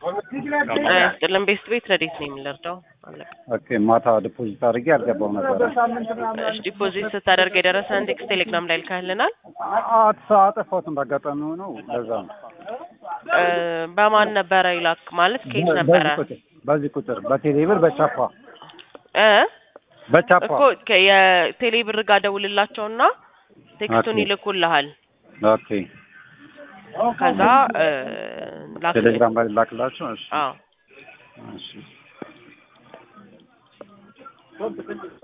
ስጥልን ቤስት ቤት ረዴት ነው የምንረዳው አለቀ። ኦኬ ማታ ዲፖዚት አድርጌ አልገባው ነበረ። እሺ ዲፖዚት ስታደርግ የደረሰን ቴክስት ቴሌግራም ላይ ልካህልናል። አት አጠፋሁት እንዳጋጣሚ ሆኖ ለዛ ነው። እ በማን ነበረ ይላክ ማለት ከየት ነበረ በዚህ ቁጥር በዚህ ቁጥር በቴሌብር በቻፓ እ በቻፓ እኮ ከ- የቴሌ ብር ጋር ደውልላቸውና ቴክስቱን ኦኬ። ይልኩልሃል። ኦኬ ከዛ እ ላክ ቴሌግራም ላይ ላክላቸው። እሺ አዎ እሺ